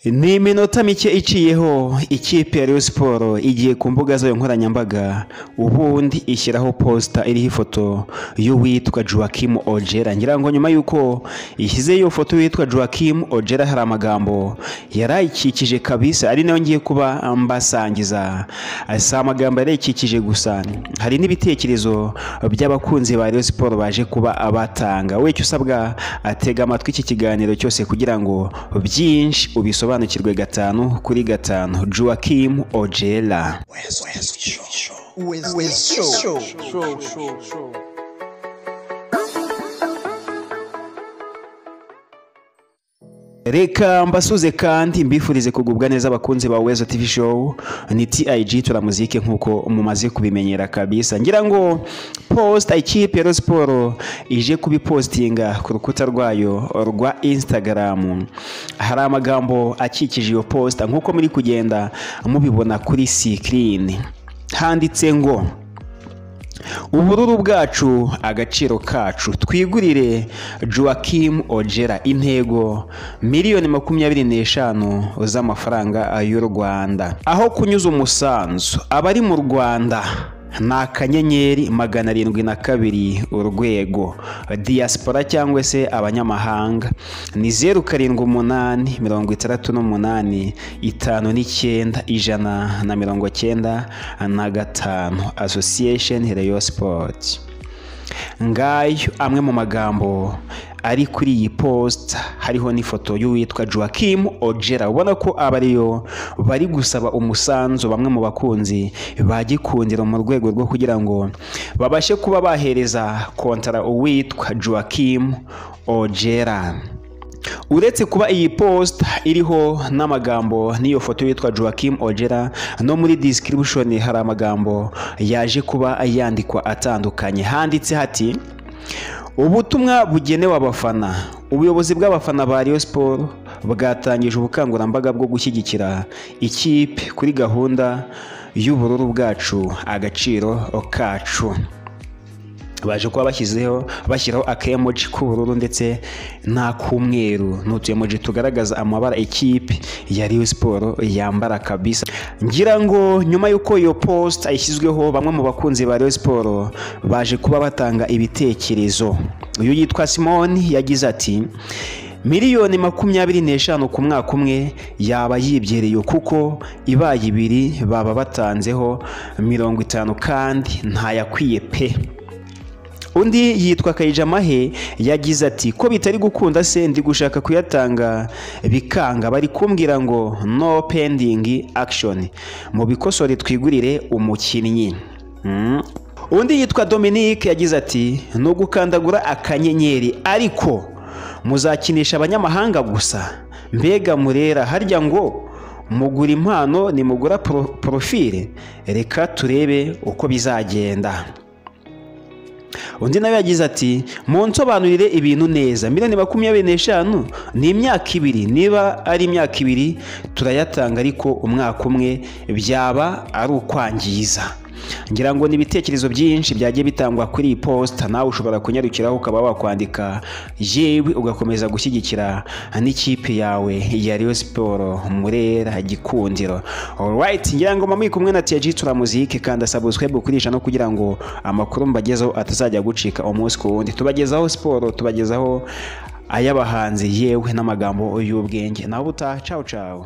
Ni iminota mike iciyeho ikipe ya Rayon Sport igiye ku mbuga zayo nkoranyambaga ubundi ishyiraho posita iriho ifoto y'uwitwa Joachim Ojera ngira ngo nyuma y'uko ishyize iyo foto y'uwitwa Joachim Ojera hari amagambo yarayikikije kabisa ari nayo ngiye kuba mbasangiza si amagambo yarayikikije gusa hari n'ibitekerezo by'abakunzi ba Rayon Sport baje kuba abatanga wecye usabwa atega amatwi iki kiganiro cyose kugira ngo byinshi ubisobanure usobanukirwe gatanu kuri gatanu Joachim Ojela reka mbasuze kandi mbifurize kugubwa neza abakunzi ba Wezo TV show ni TIG tura muzike nkuko mumaze kubimenyera kabisa ngira ngo posta ikipe ya Sport ije kubipostinga ku rukuta rwayo rwa Instagram hari amagambo akikije iyo posta nkuko muri kugenda mubibona kuri screen handitse ngo ubururu bwacu agaciro kacu twigurire Joachim Ojera intego miliyoni makumyabiri n'eshanu z'amafaranga y'u Rwanda aho kunyuza umusanzu abari mu Rwanda ni akanyenyeri magana arindwi na kabiri urwego diaspora cyangwa se abanyamahanga ni zeru karindwi umunani mirongo itandatu n'umunani itanu n'icyenda ijana na mirongo cyenda na gatanu association rayon sport ngayo amwe mu magambo ari kuri iyi posita hariho n'ifoto y'uwitwa Joachim Ojera ubona ko aba ariyo bari gusaba umusanzu bamwe mu bakunzi ba Gikundiro mu rwego rwo kugira ngo babashe kuba bahereza kontara uwitwa Joachim Ojera uretse kuba iyi posita iriho n'amagambo n'iyo foto yitwa Joachim Ojera no muri description hari amagambo yaje kuba yandikwa atandukanye handitse hati ubutumwa bugenewe abafana ubuyobozi bw'abafana ba Rayon Sport bwatangije ubukangurambaga bwo gushyigikira ikipe kuri gahunda y'ubururu bwacu agaciro kacu baje kuba bashyizeho bashyiraho akayemoji k'ubururu ndetse n'ak'umweru ni utuyemoji tugaragaza amabara ikipe ya Rayon Sport yambara kabisa ngira ngo nyuma y'uko iyo posita ishyizweho bamwe mu bakunzi ba Rayon Sport baje kuba batanga ibitekerezo uyu yitwa simoni yagize ati miliyoni makumyabiri n'eshanu ku mwaka umwe yaba yibyereye kuko ibaye ibiri baba batanzeho mirongo itanu kandi ntayakwiye pe undi yitwa Kayijamahe yagize ati ko bitari gukunda se ndi gushaka kuyatanga bikanga bari kumbwira ngo no pending action mu bikosore twigurire umukinnyi undi yitwa Dominique yagize ati no gukandagura akanyenyeri ariko muzakinisha abanyamahanga gusa mbega murera harya ngo mugura impano nimugura porofile reka turebe uko bizagenda undi nawe yagize ati munsobanurire ibintu neza miliyoni makumyabiri n'eshanu ni imyaka ibiri niba ari imyaka ibiri turayatanga ariko umwaka umwe byaba ari ukwangiza ngira ngo ni ibitekerezo byinshi byagiye bitangwa kuri iyi posita nawe ushobora kunyarukiraho ukaba wakwandika yewe ugakomeza gushyigikira n'ikipe yawe ya Rayon siporo murera gikundiro orayiti ngira ngo mama kumwe na tiyaji turamuzike kanda sabuswebu kurisha no kugira ngo amakuru mbagezeho atazajya gucika umunsi ku wundi tubagezaho siporo tubagezaho ay'abahanzi yewe n'amagambo y'ubwenge nawe utaha cawu cawu